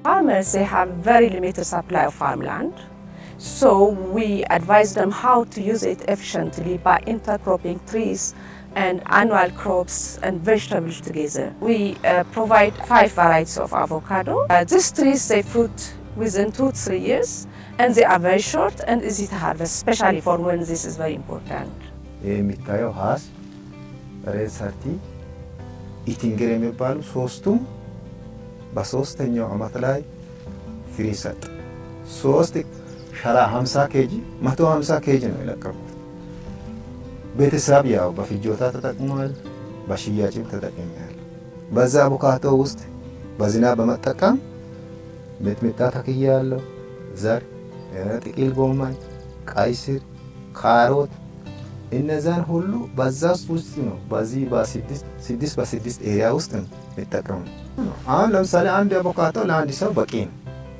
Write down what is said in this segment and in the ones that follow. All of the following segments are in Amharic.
Farmers, they have very limited supply of farmland. So we advise them how to use it efficiently by intercropping trees and annual crops and vegetables together. We uh, provide five varieties of avocado. Uh, these trees, they fruit within two, three years, and they are very short and easy to harvest, especially for when this is very important. የሚታየው ሀስ ሬድ ሰርቲ ኢቲንግር የሚባሉ ሶስቱም በሶስተኛው አመት ላይ ፍሬ ሰጥ ሶስት ሸራ 50 ኬጂ 150 ኬጂ ነው የለቀቁት። ቤተሰብ ያው በፍጆታ ተጠቅሟል፣ በሽያጭም ተጠቅሟል። በዛ አቮካዶ ውስጥ በዝናብ በመጠቀም ሚጥሚጣ ተክያለሁ፣ ዘር፣ ጥቅል ጎመን፣ ቀይ ስር፣ ካሮት እነዛን ሁሉ በዛ ውስጥ ነው። በዚህ በስድስት በስድስት ኤሪያ ውስጥ ነው የሚጠቀሙ። አሁን ለምሳሌ አንድ አቮካዶ ለአንድ ሰው በቂ ነው።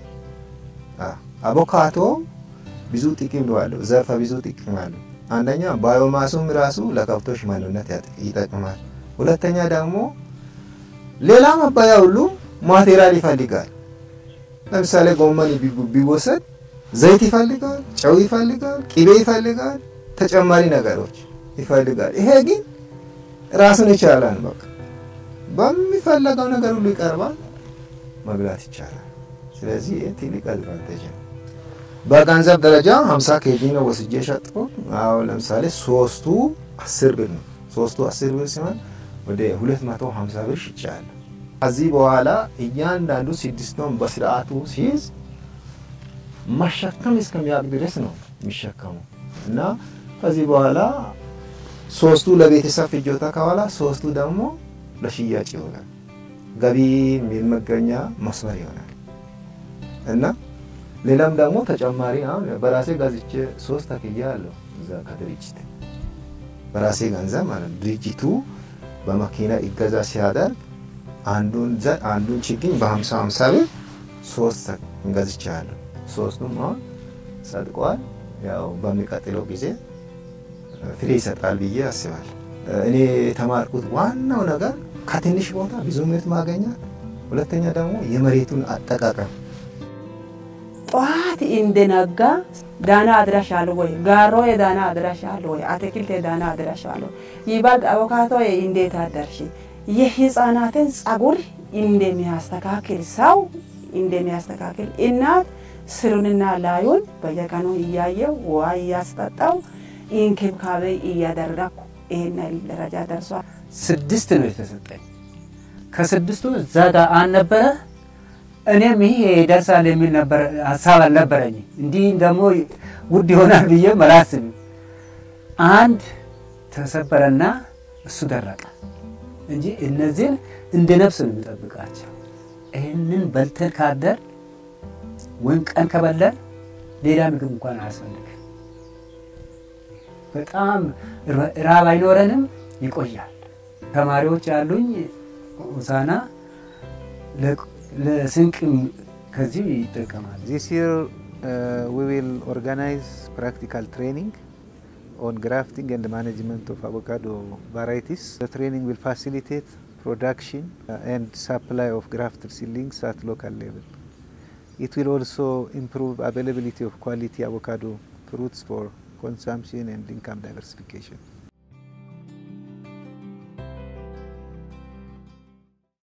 አቮካዶ ብዙ ጥቅም አለው፣ ዘርፈ ብዙ ጥቅም አለው። አንደኛ ባዮማሱም ራሱ ለከብቶች መኖነት ይጠቅማል። ሁለተኛ ደግሞ ሌላ መባያ ሁሉ ማቴሪያል ይፈልጋል። ለምሳሌ ጎመን ቢወሰድ ዘይት ይፈልጋል፣ ጨው ይፈልጋል፣ ቅቤ ይፈልጋል፣ ተጨማሪ ነገሮች ይፈልጋል። ይሄ ግን ራሱን ይቻላል። በቃ በሚፈለገው ነገር ሁሉ ይቀርባል፣ መብላት ይቻላል። ስለዚህ ይህ ትልቅ አድቫንቴጅ ነው። በገንዘብ ደረጃ 50 ኬጂ ነው ወስጄ ሸጥኩት። አሁን ለምሳሌ ሶስቱ 10 ብር ነው። ሶስቱ 10 ብር ሲሆን ወደ 250 ብር ሽጫለሁ። ከዚህ በኋላ እያንዳንዱ ስድስቱን በስርዓቱ ሲይዝ መሸከም እስከሚያውቅ ድረስ ነው የሚሸከሙ እና ከዚህ በኋላ ሶስቱ ለቤተሰብ ፍጆታ ከኋላ ሶስቱ ደግሞ ለሽያጭ ይሆናል። ገቢ የሚመገኛ መስመር ይሆናል እና ሌላም ደግሞ ተጨማሪ አሁን በራሴ ገዝቼ ሶስት ተክያ አለው እዛ ከድርጅት በራሴ ገንዘብ ማለት ድርጅቱ በመኪና ይገዛ ሲያደርግ አንዱን ዘር አንዱን ችግኝ በሀምሳ ሀምሳ ብር ሶስት ገዝቼ አለሁ። ሶስቱም አሁን ጸድቋል። ያው በሚቀጥለው ጊዜ ፍሬ ይሰጣል ብዬ አስባለሁ። እኔ የተማርኩት ዋናው ነገር ከትንሽ ቦታ ብዙ ምርት ማገኛት፣ ሁለተኛ ደግሞ የመሬቱን አጠቃቀም ጠዋት እንደነጋ ዳና አድራሻለሁ ወይ ጋሮ የዳና አድራሻለሁ ወይ አትክልት የዳና አድራሻለሁ ይበልጥ አቮካዶ እንዴት አደርሽ የህፃናትን ጸጉር እንደሚያስተካክል ሰው እንደሚያስተካክል እናት ስሩንና ላዩን በየቀኑ እያየው ውሃ እያስጠጣው እንክብካቤ እያደረግኩ ይህን ደረጃ ደርሷል። ስድስት ነው የተሰጠኝ። ከስድስቱ እዛ ጋር አልነበረ እኔም ይሄ ይደርሳል የሚል ነበር ሀሳብ አልነበረኝ። እንዲህ ደግሞ ውድ ይሆናል ብዬ አላስብም። አንድ ተሰበረና እሱ ደረቀ እንጂ እነዚህን እንደ ነፍስ ነው የሚጠብቃቸው። ይህንን በልተን ካደር ወይም ቀን ከበላን ሌላ ምግብ እንኳን አያስፈልግም። በጣም ራብ አይኖረንም፣ ይቆያል። ተማሪዎች ያሉኝ ሆሳዕና ለስንቅ ከዚህ ይጠቀማል። This year uh, we will organize practical training on grafting and management of avocado varieties. The training will facilitate production uh, and supply of grafted seedlings at local level. It will also improve availability of quality avocado fruits for consumption and income diversification.